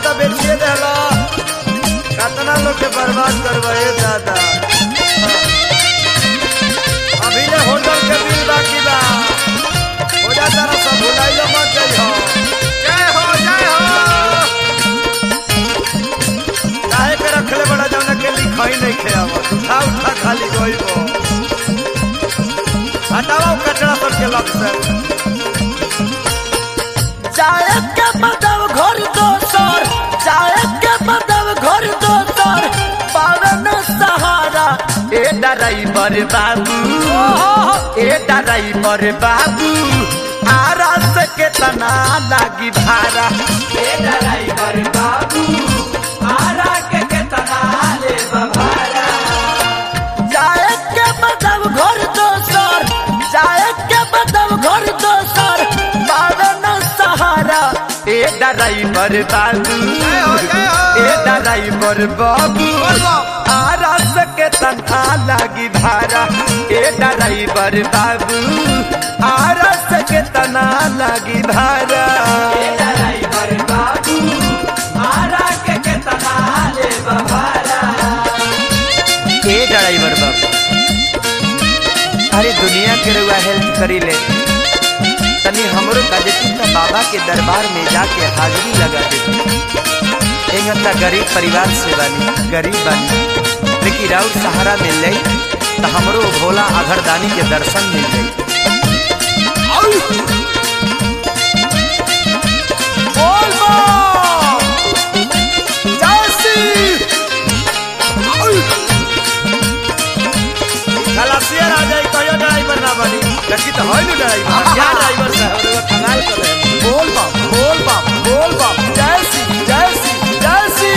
तो बेचिए देला कितना लोग के बर्बाद करवाए दादा हाँ। अभी ले होटल के बिल बाकी बा हो जा तारा सब भुलाइलो मत जाइ हो जय हो जय हो काहे के रखले बड़ा जौना के लिखाई नहीं खेआवा उठा उठा खाली गइबो हटाओ कचरा सब के लग से चाय के बदव घर दोसर चाय के बदव घर दोसर पावन सहारा ए ड्राइवर बाबू ए ड्राइवर बाबू आरस के तना लागी भाड़ा ए ड्राइवर बाबू आरा के के तना ले भाड़ा चाय के बदव घर दोसर चाय के बदव घर दोसर पावन सहारा ए ड्राइवर बाबू जय हो, जय हो। ए ड्राइवर बाबू आरस के तनखा लागी भाड़ा ए ड्राइवर बाबू आरस के तना लागी भाड़ा ए ड्राइवर बाबू आरा के के तना ले भाड़ा ए ड्राइवर बाबू अरे दुनिया के रुआ हेल्प करी ले तनी हमरो गाजती का बाबा के दरबार में जाके हाजिरी लगा दे एक हत्ता गरीब परिवार से बानी गरीब बानी लेकिन राउर सहारा मिल जाई तो हमरो भोला अघरदानी के दर्शन मिल जाई बोल बम जैसी खलासिया आ जाई कहियो ड्राइवर ना बनी लेकिन तो है नु ड्राइवर क्या ड्राइवर साहब रे कमाल कर रहे हैं बोल बम बोल बम बोल बम जैसी जैसी जैसी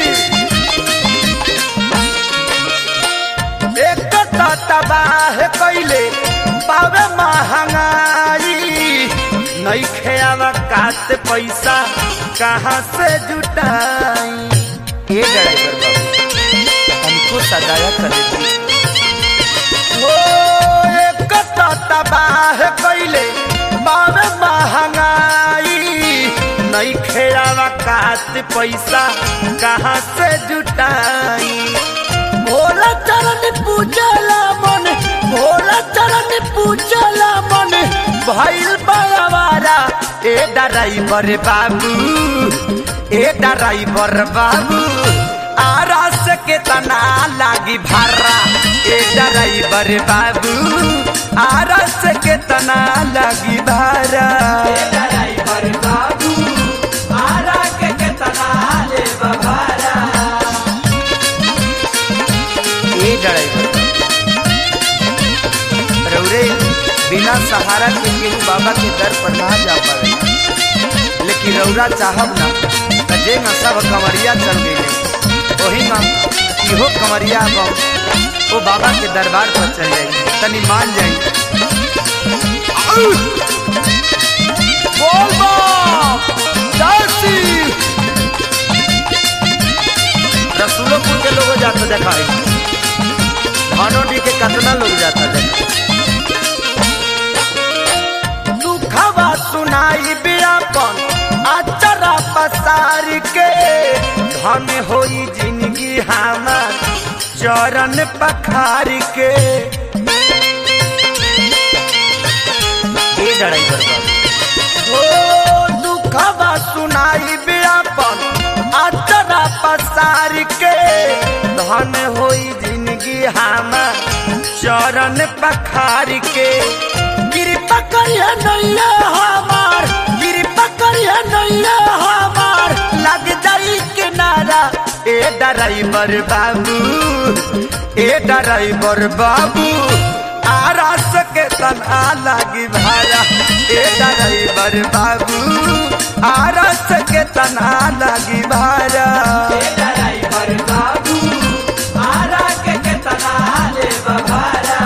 एक तो तबाह कैले पावे महंगाई नहीं खेआवा कात पैसा कहाँ से जुटाई ए ड्राइवर बाबू हमको सदाया कर देती हो एक तो तबाह कैले बावे महंगाई नहीं खेआवा कात पैसा कहाँ से जुटाई भोला चरण पूजला मन भोला चरण पूजला मन भइल बड़वारा ए ड्राइवर बाबू ए ड्राइवर बाबू आरस के तना लागी भारा ए ड्राइवर बाबू आरस के तना लागी भारा ए ड्राइवर बाबू आरा के के तना ले भारा ए ड्राइवर रौरे बिना सहारा के केहू बाबा के दर पर ना जा पावे लेकिन रौरा चाहब ना त जे न सब कमरिया चल गई वही ना इहो कमरिया बम वो बाबा के दरबार पर चल जाई तनी मान जाई बोल बम जैसी रसूलोपुर के लोग जाता देखा है भानोडी के कितना लोग जाता देखा दुखवा सुनाई बियापन अचरा पसार के धन होई जिंदगी हमार चरण पखार के ए ड्राइवर बाबू ओ दुखवा सुनाई बियापन अचरा पसार के धन होई जिंदगी हमार चरण पखार के कृपा करिए नैया हमार कृपा करिए नैया हमार लग जाई किनारा ए ड्राइवर बाबू ए ड्राइवर बाबू आरस के तना लागी भाड़ा ए ड्राइवर बाबू आरस के तना लागी भाड़ा ए ड्राइवर बाबू आरा के के तना ले भाड़ा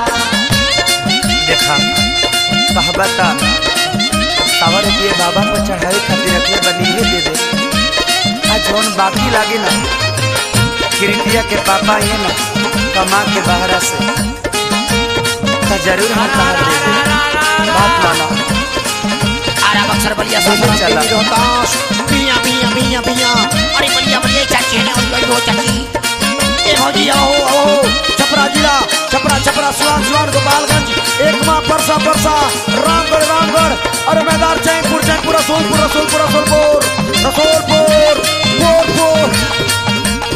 देखा कहबता सावर दिए बाबा को चढ़ावे खातिर रखले बनी ही दे दे आ जौन बाकी लागे ना किरतिया के पापा ये ना कमा के बहरा से तो जरूर हम कहा दे दे बात माना आरा बक्सर बलिया चला। सासाराम दिल्ली रोहतास पिया पिया पिया पिया अरे बलिया बलिया चाची है और गई हो चाची ए भौजी आओ आओ छपरा जिला छपरा छपरा सुरान सुरान गोपालगंज एक माँ परसा परसा रामगढ़ रामगढ़ अरे मैदान चैनपुर चैनपुर रसूलपुर रसूलपुर रसूलपुर रसूलपुर पुर पुर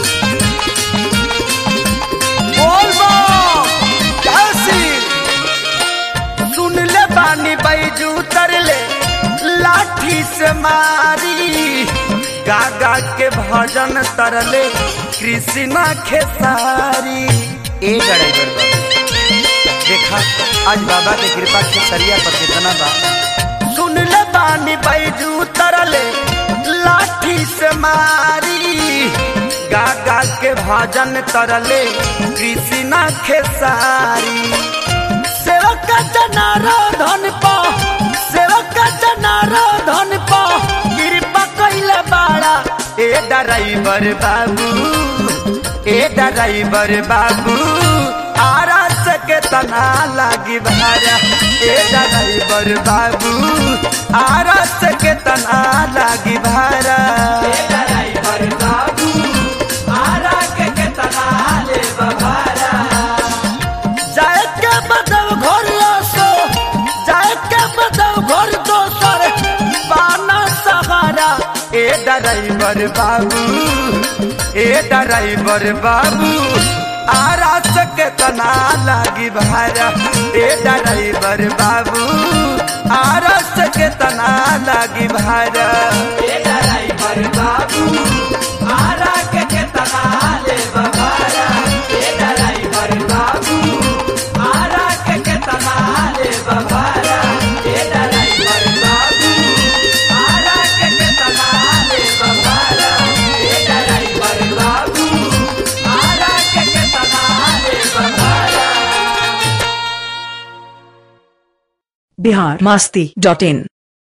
बोल बा कैसी सुन ले बानी बैजू तरले लाठी से मारी गा गा के भजन तरले कृष्णा खेसारी ए ड्राइवर बाबा देखा आज बाबा के कृपा खेसरिया पर कितना बा सुन ले बानी बैजू तरले लाठी से मारी गा गा के भजन तरले कृष्णा खेसारी सेवक जनारो धन पा सेवक जनारो धन पा कृपा कइले बाड़ा ए ड्राइवर बाबू ए ड्राइवर बाबू आरा सके तना लागी भारा ए ड्राइवर बाबू आरा सके तना लागी भारा ए ड्राइवर बाबू आरा के तना ले भारा जाए के बदल घर आसो जाए के बदल घर दोसर बाना सहारा ए ड्राइवर बाबू ए ड्राइवर बाबू आरा सके तना लागी भारा ए ड्राइवर बाबू आरा सके तना लागी भारा ए ड्राइवर बाबू आरा के तना ले भारा ए ड्राइवर बाबू आरा के तना ले भारा ए ड्राइवर बाबू आरा के तना ले भारा ए ड्राइवर बाबू आरा के तना ले भारा बिहार मस्ती डॉट इन